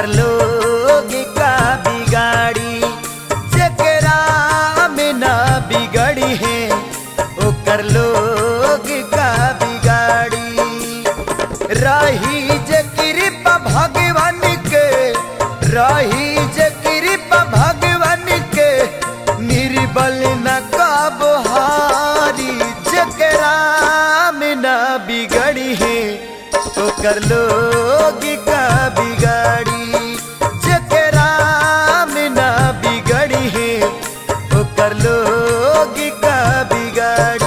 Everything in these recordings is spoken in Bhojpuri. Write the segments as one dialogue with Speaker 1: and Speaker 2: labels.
Speaker 1: ओकर लोग का बिगाड़ी जकरा में ना बिगड़ी है ओकर लोग का बिगाड़ी रही जे कृपा भगवान के रही जे कृपा भगवान के निर्बल न कबहारी जकरा में ना बिगड़ी है ओकर लोग का बिगाड़ी जकरा में ना बिगड़ी है ओकर लोग का बिगाड़ी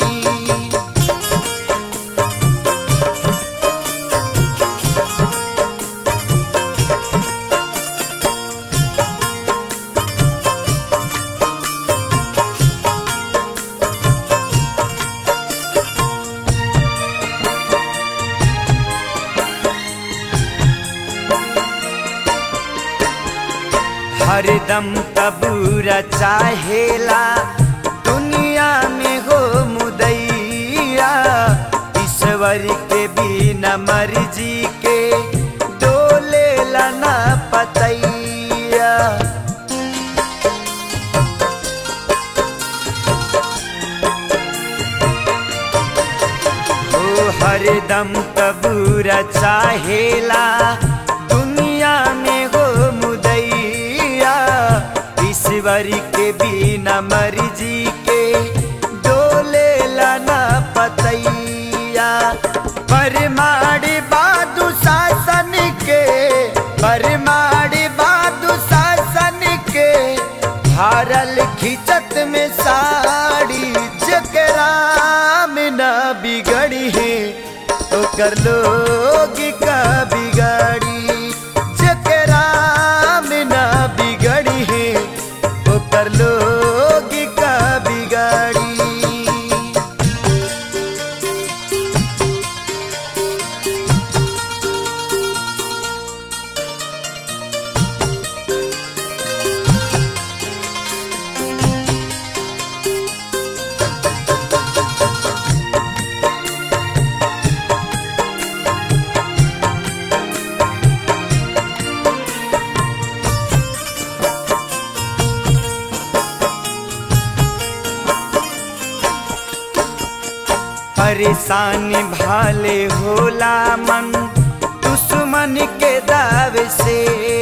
Speaker 1: हरदम कबूरा चाहेला दुनिया में हो मुदैया ईश्वर के बिना मर्जी के डोले ना पतैया ओ हरदम कबूरा चाहेला दुनिया में हो मुदैया ईश्वर के बिना मर्जी के डोले लाना पतैया परमाड़ी बादू शासन के परमाड़ी बादू शासन के भारल खिचत में साड़ी जकरा में ना बिगड़ी है ओकर लोग का बिगाड़ी जकरा में ना बिगड़ी है ओकर लोग का बिगाड़ी परेशान भाले होला मन दुश्मन के दाव से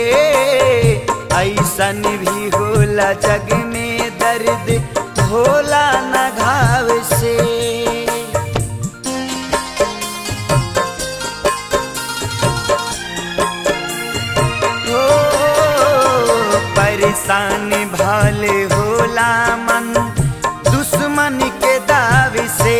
Speaker 1: ऐसन भी होला जग में दर्द होला न घाव से हो परेशान भाले होला मन दुश्मन के दाव से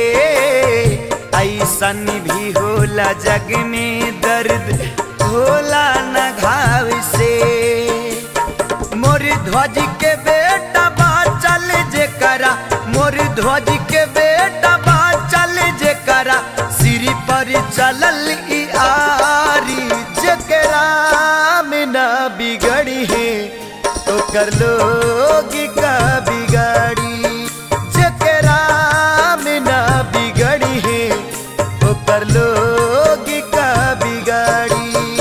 Speaker 1: ऐसन भी होला जग में दर्द होला न घाव से मोर ध्वज के बेटा बा चल जे करा मोर ध्वज के बेटा बा चल जे करा सिर पर चलल ई आरी जकरा में ना बिगड़ी है ओकर लोग का बिगाड़ी जकरा में ना बिगड़ी है ओकर लोग का बिगाड़ी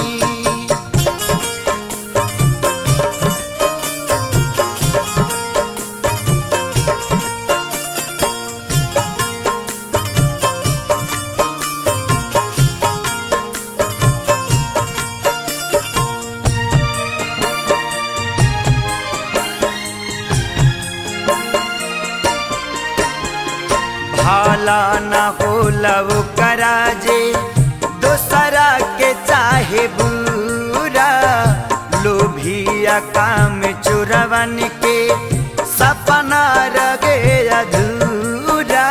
Speaker 1: भाला न होला वो कराजे दोसरा के चाहे बुरा लोभिया काम चुरवन के सपना रगे अधूरा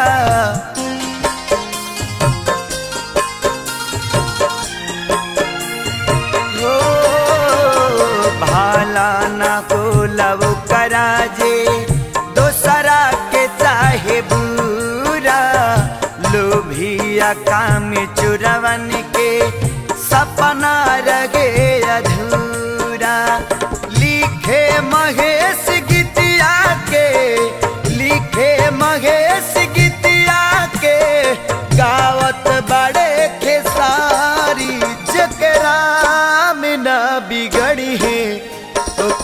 Speaker 1: हो भाला न होला वो कराजे दोसरा के चाहे बुरा लोभिया काम चुरवन के सपना रगे अधूरा लिखे महेश गीतिया के लिखे महेश गीतिया के गावत बड़े खेसारी जकरा में न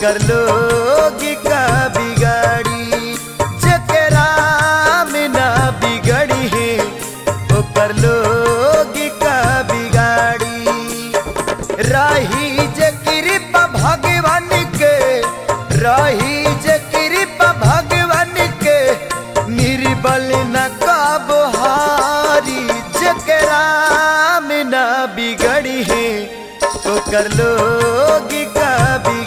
Speaker 1: ओकर लोग का बिगाड़ी जकरा में ना बिगड़ी है ओकर लोग का बिगाड़ी राही जे कृपा भगवान के राही जे कृपा भगवान के निर्बल न कब हारी जकरा में ना बिगड़ी है ओकर लोग का बिगाड़ी